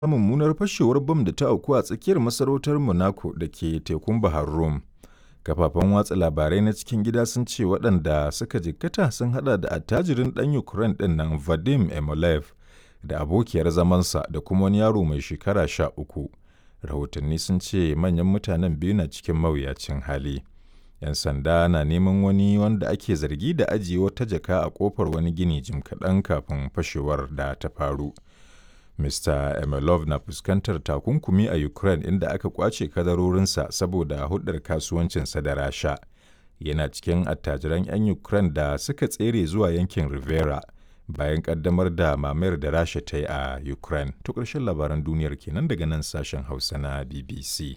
mummunar fashewar bam da ta auku a tsakiyar masarautar Monaco da ke tekun Bahar Rum. Kafafen watsa labarai na cikin gida sun ce waɗanda suka jikkata sun haɗa da attajirin ɗan Ukraine ɗin nan Vadim Yakolev da abokiyar zamansa da kuma wani yaro mai shekara sha uku. Rahotanni sun ce manyan mutanen biyu na cikin mawuyacin hali. 'Yan sanda na neman wani wanda ake zargi da ajiye wata jaka a ƙofar wani gini jim kaɗan kafin fashewar da ta faru. Mr. Emelov na fuskantar takunkumi a Ukraine inda aka kwace kadarorinsa saboda hulɗar kasuwancinsa da Rasha. Yana cikin attajiran 'yan Ukraine da suka tsere zuwa yankin Rivera bayan ƙaddamar da mamayar da Rasha ta yi a Ukraine. To ƙarshen labaran duniyar kenan daga nan sashen Hausa na BBC.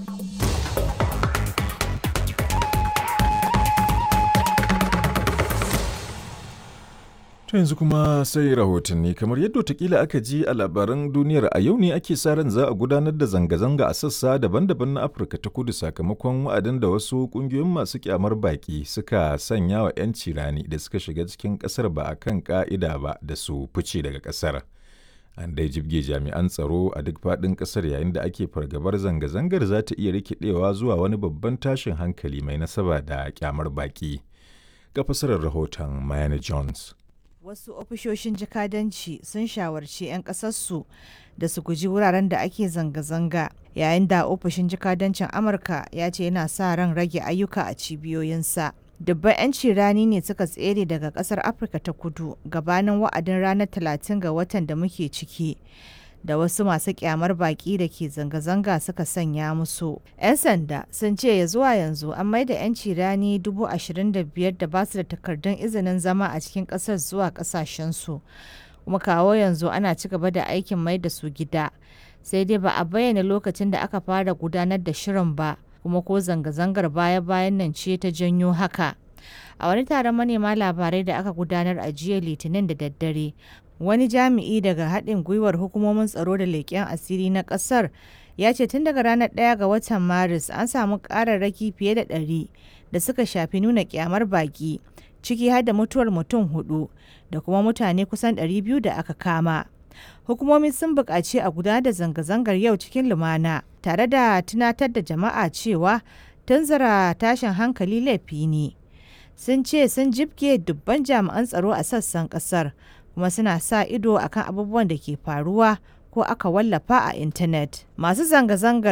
To yanzu kuma sai rahotanni kamar yadda watakila aka ji a labaran duniyar a yau ne ake sa ran za a gudanar da zanga-zanga a sassa daban-daban na Afirka ta kudu sakamakon wa'adin da wasu kungiyoyin masu kyamar baki suka sanya wa 'yanci rani da suka shiga cikin kasar ba a kan ka'ida ba da su fice daga kasar. An dai jibge jami'an tsaro a duk faɗin ƙasar yayin da ake fargabar zanga-zangar za ta iya rikidewa zuwa wani babban tashin hankali mai nasaba da kyamar baki. Ga fasarar rahoton Mayana Jones. wasu ofishoshin jakadanci sun shawarci 'yan ƙasarsu da su guji wuraren da ake zanga-zanga yayin da ofishin jakadancin amurka ya ce yana sa ran rage ayyuka a cibiyoyinsa dubban 'yanci rani ne suka tsere daga ƙasar afirka ta kudu gabanin wa'adin ranar 30 ga watan da muke ciki da wasu masu kyamar baki da ke zanga-zanga suka sanya musu. 'Yan sanda sun ce ya zuwa yanzu an maida 'yanci rani 25,000 da ba su da takardun izinin zama a cikin ƙasar zuwa ƙasashensu. Kuma kawo yanzu ana ci gaba da aikin mai da su gida. Sai dai ba a bayyana lokacin da aka fara gudanar da shirin ba, kuma ko zanga-zangar baya-bayan nan ce ta janyo haka. A wani taron manema labarai da aka gudanar a jiya Litinin da daddare, wani jami'i daga haɗin gwiwar hukumomin tsaro da leƙen asiri na ƙasar ya ce tun daga ranar 1 ga watan maris an samu ƙararraki fiye da ɗari da suka shafi nuna ƙyamar baƙi ciki har da mutuwar mutum hudu da kuma mutane kusan 200 da aka kama hukumomi sun buƙaci a gudanar da zanga-zangar yau cikin lumana tare da tunatar da jama'a cewa tunzura tashin hankali laifi ne sun ce sun jibge dubban jami'an tsaro a sassan ƙasar kuma suna sa ido akan abubuwan da ke faruwa ko aka wallafa a intanet. Masu zanga-zangar